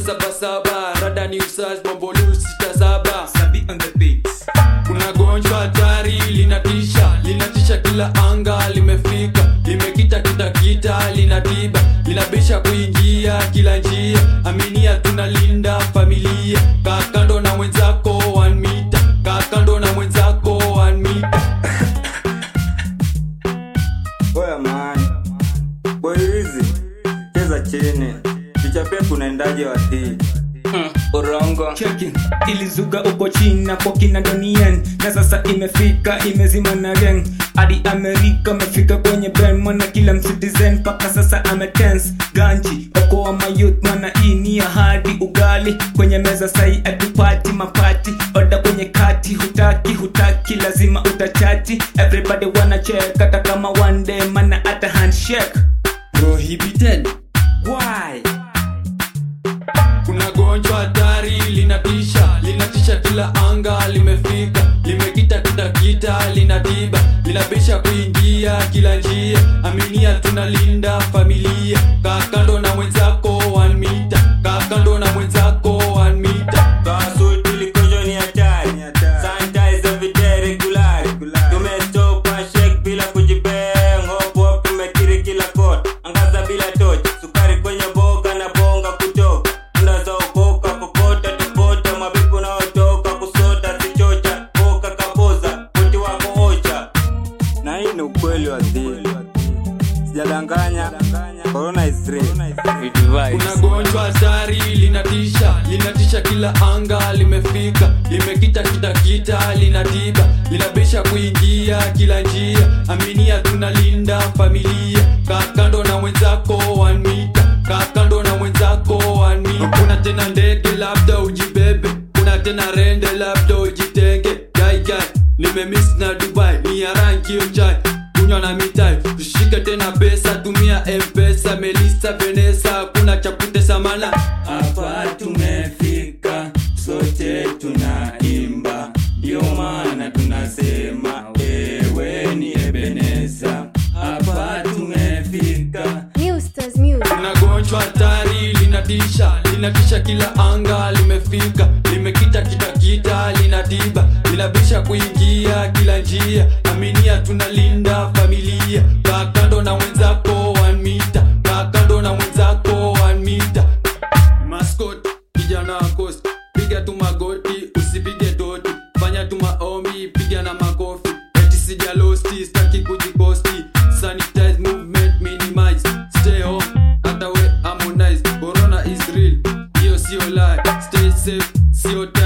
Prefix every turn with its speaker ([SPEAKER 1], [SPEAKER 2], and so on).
[SPEAKER 1] sabasaba rada ni usas bombolu sita saba
[SPEAKER 2] Sabi on the beats.
[SPEAKER 1] kuna gonjwa hatari linatisha linatisha kila anga limefika limekita kitakita linatiba linabisha kuingia kila njia aminia tunalinda familia kakando na mwenzako one mita kakando na mwenzako one mita
[SPEAKER 3] Oya man, boy hizi cheza chini, kichapia kunaendaje watii
[SPEAKER 2] Mm, urongo cheki ilizuga uko china kwa kina donian na sasa imefika imezima na gang hadi amerika amefika kwenye ben mwana kila mcitizen mpaka sasa ametens ganji okoa mayut mwana hii ni ahadi ugali kwenye meza sai atupati mapati oda kwenye kati hutaki hutaki lazima utachati everybody wanacheka hata kama one day mana hata handshake
[SPEAKER 1] prohibited
[SPEAKER 2] why
[SPEAKER 1] kuna gonjwa hatari linatisha linatisha kila anga limefika limekita kitakita linatiba linabisha kuingia kila njia aminia tunalinda familia kakando na mwenzako one mita kakando na mwenzako one mita
[SPEAKER 3] Kasuti likojo ni hatari Sanitize every day regular Tumetopa shake bila kujibang Hop hop tumekiri kila kona Angaza bila tochi Sukari kwenye boga na bonga kutoka Tunda za ukoka kokota tupota Mabibu na otoka kusota sichocha Boka kapoza Kuti wako ocha Na hii ni ukweli wa dhili Sijadanganya Corona is real
[SPEAKER 1] kuna gonjwa hatari linatisha linatisha kila anga limefika limekita kitakita linatiba linabisha kuingia kila njia aminia tunalinda familia kakando na mwenzako one mita kakando na mwenzako one mita kuna tena ndege labda ujibebe kuna tena rende labda ujitenge gaigai nimemis na dubai ni ya rangi ojai kunywa na mitai tushike tena pesa tumia mpesa melisa venesa kuna cha kutesa mana
[SPEAKER 2] hapa tumefika sote tunaimba ndio maana tunasema ewe ni ebeneza hapa tumefika
[SPEAKER 4] New Stars Music.
[SPEAKER 1] kuna gonjwa hatari linatisha linatisha kila anga limefika limekita kitakita linatiba linabisha kuingia kila njia aminia tunalinda familia kakando na mwenzako one mita kakando na mwenzako one mita maskot kijana wa coast piga tu magoti usipige doti fanya tu maombi piga na makofi eti sijalosti staki kujiposti sanitize movement minimize stay home hata we harmonize corona is real hiyo sio lie stay safe sio